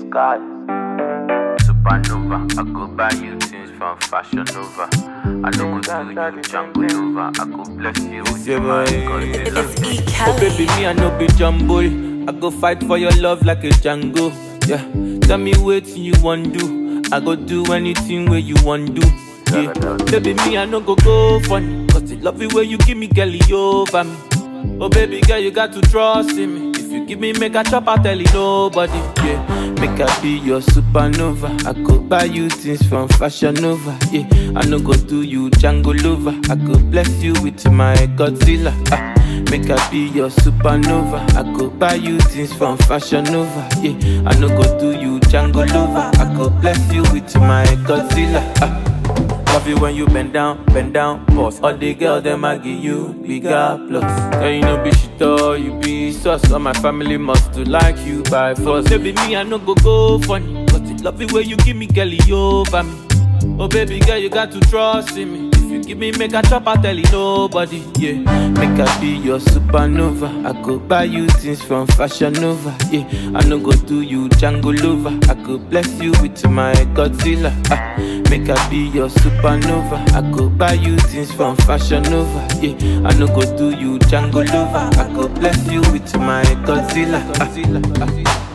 God. Supernova, I go buy you things from Fashion Nova. I no go do you Jungle Nova. I go bless you with Yeah, my boy. Godzilla. It's E. Oh Kelly. baby, me I no be jumble. I go fight for your love like a Django. Yeah, tell me what you want do. I go do anything where you want do. Yeah, baby, me I no go go funny. Cause the love it where you give me girlie over me. Oh baby girl, you got to trust in me. If you give me make a chop, I tell you nobody. Yeah, make I be your supernova. I go buy you things from Fashion Nova. Yeah, I no go do you Django lover. I go bless you with my Godzilla. Ah, make I be your supernova. I go buy you things from Fashion Nova. Yeah, I no go do you Django lover. I go bless you with my Godzilla. Ah. Love you when you bend down, bend down, boss. All the girls them I give you bigger plus. Girl, you know be shit all you be sus. All my family must to like you by force. Baby, me I no go go funny, but it love it when you give me girlie over me. Oh baby girl, you got to trust in me. If you give me make a chop, I tell you nobody. Yeah, make I be your supernova. I go buy you things from Fashion Nova. Yeah, I no go do you Django lover. I go bless you with my Godzilla. Ah, make I be your supernova. I go buy you things from Fashion Nova. Yeah, I no go do you Django lover. I go bless you with my Godzilla. Ah.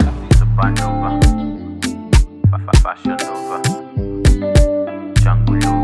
Supernova, Fa- fa- Fashion Nova, Jungle Nova.